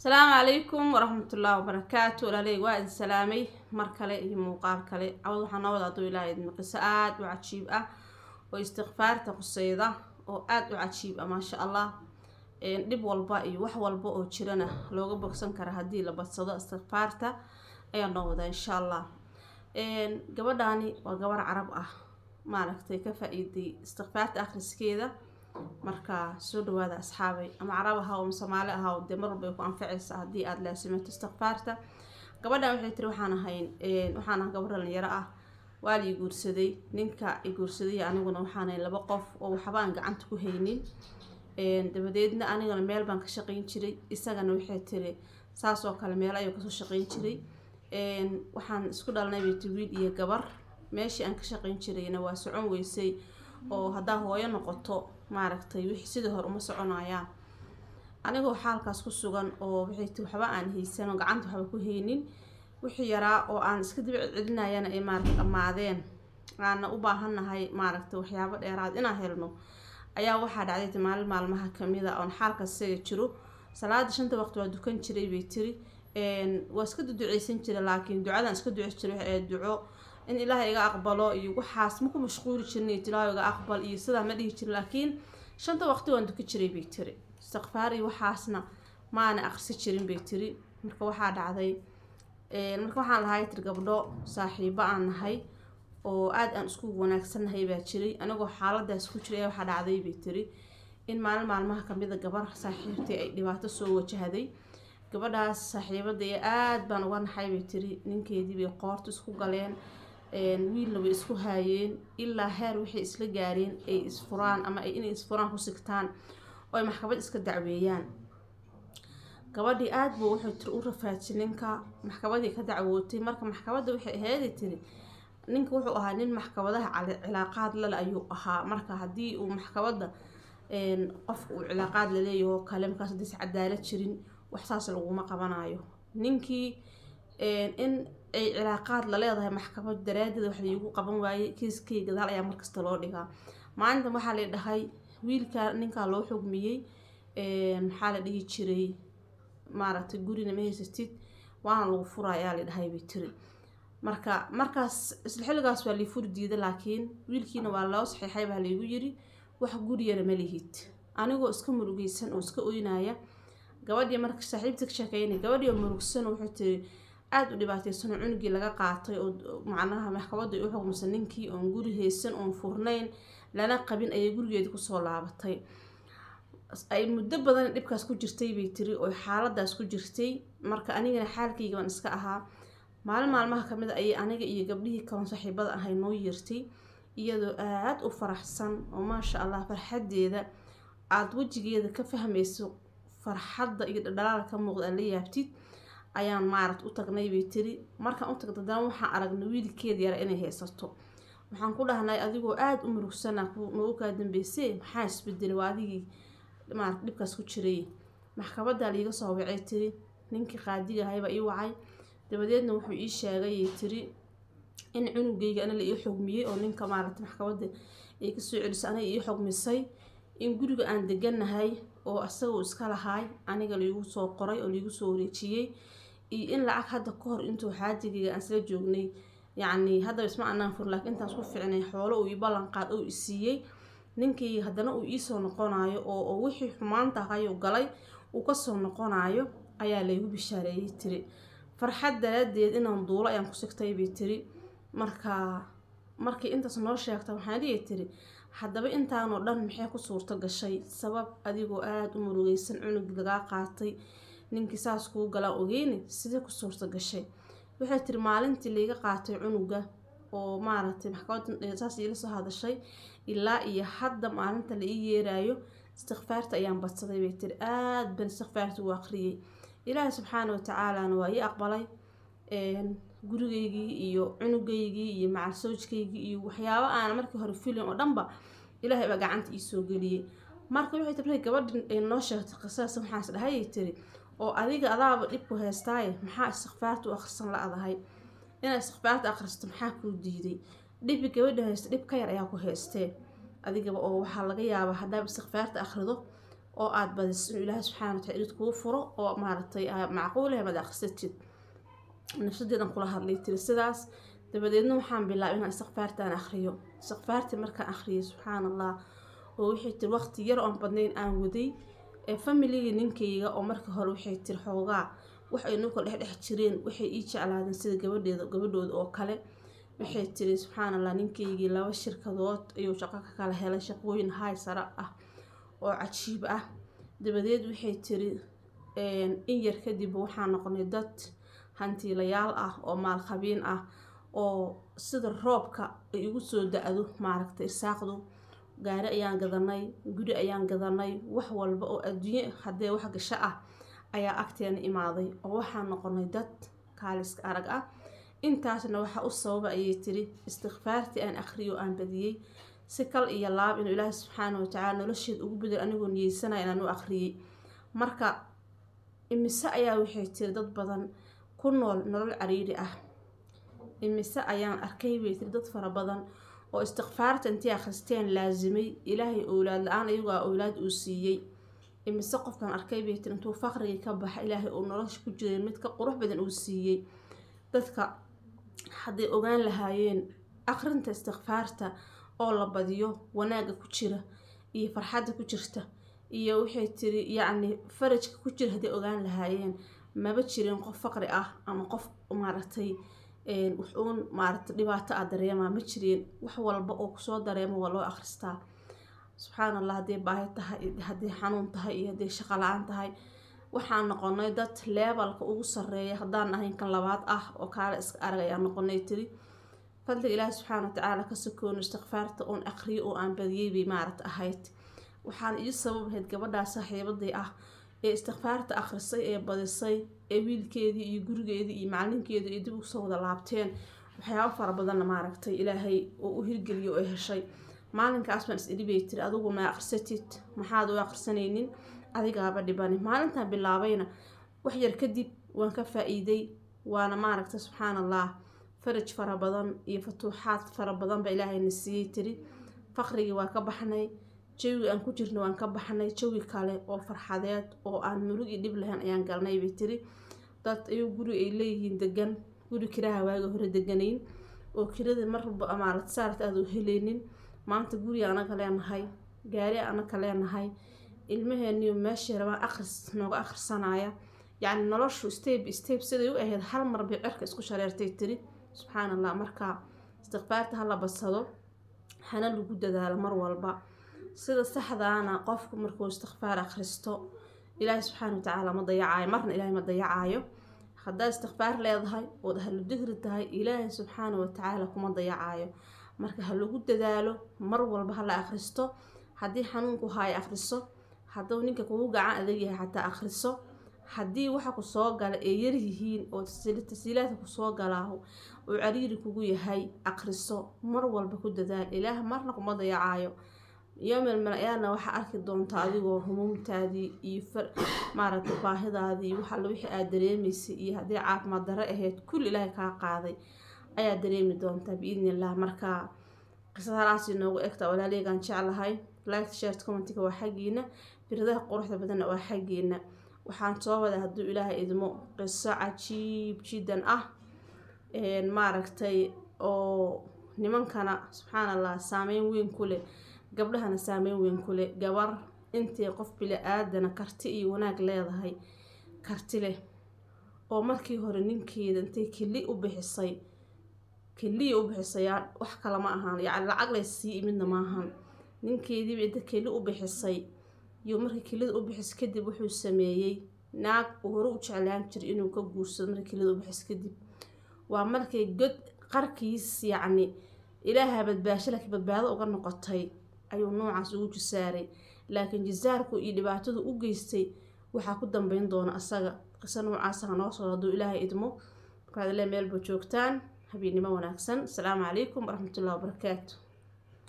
asalaamu calaykum waraxmatullaahi wabarakaatu walaaley waa idin salaamay mar kale iyo muuqaal kale cawad waxaa noo wada aduu ilaaha idin qiso aada u cajiib ah oo istikfaarta quseyda oo aada u cajiib ah maasha allah dhib walba iyo wax walba oo jirana looga bogsan kara haddii la badsado istikfaarta ayaa noo wadaa insha allah gabadhaani waa gabar carab ah maaragtay ka faa-iiday istikfaarta akhriskeeda marka soo dhawaada asxaabay ama carab ahaa ama soomaali ahaa dee mar walba ay ku anfacaysa haddii aada laasimato istikfaarta gabadhan waxay tiri waxaan ahayn waxaan ah gabar dhalinyaro ah waa la i guursaday ninka i guursaday aniguna waxaan ahayn laba qof oo waxba aan gacanta ku haynin dabadeedna anigana meel baan ka shaqayn jiray isagana waxay tiri saas oo kale meel ayuu kasoo shaqayn jiray waxaan isku dhalnay bayt wiil iyo gabar meeshii aan ka shaqayn jirayna waa socon weysay oo haddaa hooyo noqoto maaragtay wixii sidii hore uma soconayaan anigoo xaalkaas ku sugan oo waxay ti waxba aan haysan oo gacanta waxba ku haynin wixii yaraa oo aan iska dib celinayana ay maaragta dhammaadeen aana u baahannahay maaragtay waxyaabo dheeraad inaan helno ayaa waxaa dhacday maalin maalmaha kamid a oon xaalkaas isaga jiro salaada shanta waqti waa dukan jiray bay tiri waa iska duduceysan jira laakiin ducadan iska duceysan jiray ee duco in ilaahay iga aqbalo iyo waxaas ma ku mashquuli jirnay ilaahay iga aqbal iyo sidaa ma dhihi jirin laakiin shanta waqti waan duka jiray bay tiri istikfaar iyo waxaasna maana aqrisi jirin bay tiri marka waxaa dhacday marka waxaan lahay tir gabdho saaxiibo aan nahay oo aada aan isku wanaagsannahay baa jiray anigoo xaaladaas ku jiray waxaa dhacday bay tiri in maalin maalmaha kamida gabar saaxiibtay ay dhibaato soo wajahday gabadhaas saaxiibada ee aada baan uga naxay bay tiri ninkeedii bay qoorta isku galeen wiilna way isku haayeen ilaa heer waxay isla gaareen ay isfuraan ama inay isfuraan ku sigtaan oo ay maxkamad iska dacweeyaan gabadhii aada buu wuxuu tiri u rafaajiyay ninka maxkamadii ka dacwootay marka maxkamadda waxay aheeday tiri ninka wuxuu ahaa nin maxkamadaha cilaaqaad lale ayuu ahaa marka haddii uu maxkamadda qofka uu cilaaqaad laleeyaho kale markaas hadiis cadaalad jirin wax saas laguma qabanayo ninkii in ay cilaaqaad la leedahay maxkamad daraadeed wax laigu qaban waayey kiiskay gadaal ayaa markasta loo dhigaa maalintan waxaa la dhahay wiilka ninkaa loo xugmiyey maxaa la dhihi jiray maaragtay gurina ma haysatid waana lagu fura ayaa la dhahay bay tiri marka markaas isla xilligaas waa lii furi diida laakiin wiilkiina waa loo saxiixay baa laygu yiri wax guriyana ma lihid anigoo iska murugeysan oo iska oynaya gabadhii marka saaxiibta ka sheekeynay gabadhii oo murugsan waxay tiri aada u dhibaateysan oo cunugii laga qaatay oo macnaha maxkamadda u xugmisa ninkii oon guri haysan oon furnayn lana qabin ayay gurigeeda kusoo laabatay ay muddo badan dhibkaas ku jirtay bay tiri oo xaaladaas ku jirtay marka anigana xaalkayga baan iska ahaa maalin maalmaha kamid a ayay aniga iyo gabdhihii kalan saaxiibada ahay noo yeertay iyadoo aada u faraxsan oo maasha allah farxadeeda aada wejigeeda ka fahmayso farxadda iyo dhadhalaal ka muuqda aad la yaabtid ayaan maarat u tagnay bay tiri markaan u tagda dana waxaan aragnay wiilkeeda yara inay haysato waxaan ku dhahnay adigoo aada u murugsana nagu kaa dambeysee maxaa isbedelay waa adigii marat dhibkaas ku jiray maxkamaddaa liiga soo wacay tiri ninkii qaadiga ahaybaa ii wacay dabadeedna wuxuu ii sheegayay tiri in cunugayga ana la ii xugmiyey oo ninka maaragta maxkamadda ay kasoo celisay aniga ii xugmisay in guriga aan deganahay oo asagoo iska lahaay aniga laigu soo qoray oo laigu soo wareejiyey iyo in lacag hadda ka hor intuu xaajigayga aan isla joognay yacni haddaba isma anaan fur laakiin intaas ku ficnay xoolo uu ii ballanqaad oo isiiyey ninkii haddana uu iisoo noqonayo oo wixii xumaanta ahayuu galay uu kasoo noqonayo ayaa laygu bishaareeyey tiri farxad daraadeed inaan duulo ayaan ku sigtay bay tiri marka markii intaas noo sheegta waxaan dhihi tiri haddaba intaanoo dhan maxay ku suurto gashay sabab adigoo aada u murugeysan cunugii lagaa qaatay ninkii saas kuu galaa ogeyni sidee ku suurto gashay waxay tiri maalintii laiga qaatay cunuga oo maaragtay maxkamad saas iila soo hadashay ilaa iyo hadda maalinta la ii yeeraayo istikfaarta ayaan badsaday bay tiri aada ban istikfaarta u aqriyey ilaahay subxaana watacaalana waa ii aqbalay gurigeygii iyo cunugeygii iyo macalsoojkaygii iyo waxyaabo aana markii hore filin oo dhanba ilaahay baa gacanta iisoo geliyey marka waxay tiri markay gabadhi noo sheegtay qisadaas waxaas dhahayay tiri oo adiga adaaba dhibku heystaaye maxaa istikfaarta u akhrisan la-dahay inaad istikfaarta akhristo maxaa kuu diiday dhibi gabadha haysta dhib ka yar ayaa ku haystee adigaba oo waxaa laga yaabaa haddaaba istikfaarta akhrido oo aada badiso inuu ilaahay subxaana wataala irid kuu furo oo maaragtay macquulaha mad akhrisatid nafsadeedan kula hadlay tiri sidaas dabadeedna waxaan bilaabay inaan istikfaartaan akhriyo istikfaartii markaan akhriyay subxaan allah oo waxay tiri waqti yar oon badnayn aan waday ee familigii ninkayga oo marka hore waxay tiri xoogaa wax ay nuu kala dhexdhex jireen waxay ii jeclaadeen sida gabadheeda gabadhooda oo kale waxay tiri subxaan allah ninkaygii laba shirkadood ayuu shaqo ka kala helay shaqooyin haay sare ah oo cajiib ah dabadeed waxay tiri in yar kadib waxaan noqonay dad hantiilayaal ah oo maalqabiin ah oo sida roobka ay igu soo da-do maaragtay irsaaqdu gaari ayaan gadanay guri ayaan gadanay wax walba oo adduunye haddee wax gasho ah ayaa agteena imaaday oo waxaan noqonay dad kaaliska arag ah intaasna waxaa u sababa ayay tiri istikfaartii aan akhriyo aan badiyey si kal iyo laab inuu ilaahi subxaana watacaala nolosheed ugu bedel anigoo niyeysanaya inaan u akhriyey marka imise ayaa waxay tiri dad badan ku nool nolol cariiri ah imise ayaan arkay bay tiri dad fara badan oo istikfaarta intii akhristeen laasimay ilaahay owlaad la-aan iyagoo a owlaad uu siiyey imise qofkan arkay bay tiri intuu faqrigii ka baxa ilaahay uu nolosha ku jiray mid ka qurux badan uu siiyey dadka hadday ogaan lahaayeen akhrinta istikfaarta oo la badiyo wanaagga ku jira iyo farxadda ku jirta iyo waxay tiri yacni farajka ku jira hadday ogaan lahaayeen maba jirin qof faqri ah ama qof maaragtay wuxuun maaragtay dhibaato ah dareemaa ma jireen wax walba oo kusoo dareemo waa loo akhristaa subxaan allah hadday baahi tahay hadday xanuun tahay iyo hadday shaqo la-aan tahay waxaan noqonay dad leebalka ugu sareeya haddaan ahayn kan labaad ah oo kaale iska arag ayaan noqonay tiri fadliga ilaahi subxaana watacaala ka sokoono istikfaarta oon aqriyo oo aan badiyey bay maaragta ahayd waxaan ii sabab ahayd gabadhaa saaxiibadii ah ee istikfaarta akhrisay ee badisay ee wiilkeedii iyo gurigeedii iyo macalinkeedii ay dib usoo wada laabteen waxyaabo fara badanna maaragtay ilaahay oo u hirgeliyo oo heshay maalinkaas baan is idhibay tiri adigu ma akhrisatid maxaad u akhrisanaynin adigaaba dhibani maalintaan bilaabayna wax yar kadib waan ka faa-iiday waana maaragta subxaan allah faraj fara badan iyo futuuxaad fara badan ba ilaahayna siiyey tiri faqrigii waa ka baxnay jawiga aan ku jirna waan ka baxnay jawi kale oo farxadeed oo aan murug iyo dhib lahayn ayaan galnay bay tiri dad ayuu guri ay leeyihiin degan guri kiraha waaga hore deganayn oo kirada marba maaragta saarta aada u helaynin maanta guri anaga leenahay gaari anaga leenahay ilmaheeniyo meeshii rabaan akhris nooga akhrisanaya yacni noloshu step step siday u ahayd hal mar bay cirka isku shareertay tiri subxaan allah marka istikfaarta hala badsado hana lagu dadaalo mar walba sida saxdaana qofku markuu istikfaar akhristo ilaahi subxaana watacaala ma dayacaayo marna ilaahay ma dayacaayo haddaad istikfaar leedahay ood ahlu digri tahay ilaahay subxaana watacaala kuma dayacaayo marka ha lagu dadaalo mar walba hala akhristo haddii xanuunku haay akhriso hadduu ninka kugu gacan adag yahay xataa akhriso haddii waxa ku soo gala ay yaryihiin oo tasiilaadka kusoo galaa uu cariiri kugu yahay akhriso mar walba ku dadaal ilaah marna kuma dayacaayo yomel mal-ayaana waxaa arki doontaa adigoo humuumtaadii iyo maaragtay baahidaadii waxalla wixii aad dareemaysay iyo haddii caafimaad darre ahayd kulli ilaahay kaa qaaday ayaa dareemi doontaa biidni illah marka qisadaalaasi noogu egta walaaleygaan jeclahay like share commentiga waa xaggiina firadaha quruxda badanna waa xaggiina waxaan soo wadaa hadduu ilaahay idmo qiso cajiib jiddan ah maaragtay oo nimankana subxaan allah saameyn weyn ku leh gabdhahana saameyn weyn ku leh gabar intay qof bili-aadana karti iyo wanaag leedahay karti leh oo markii hore ninkeeda intay keli u bixisay keliya u bixisayaan wax kale ma ahaan yacni lacag lay sii midna ma ahan ninkeediiba inta keli u bixisay iyo markii kelida u bixis kadib wuxuu sameeyey naag uu hore u jeclaan jiray inuu ka guursado markii kelida u bixis kadib waa markay god qarkiis yacni ilaaha badbaasho laakiin badbaado uga noqotay ayuu noocaas ugu jisaaray laakiin jisaarku iyo dhibaatadu u geystay waxaa ku dambeyn doona asaga qiso noocaasa hanoo soo hadduu ilaahay idmo markaad ile meelba joogtaan habeennimo wanaagsan asalaamu calaykum waraxmatullahi wabarakaatu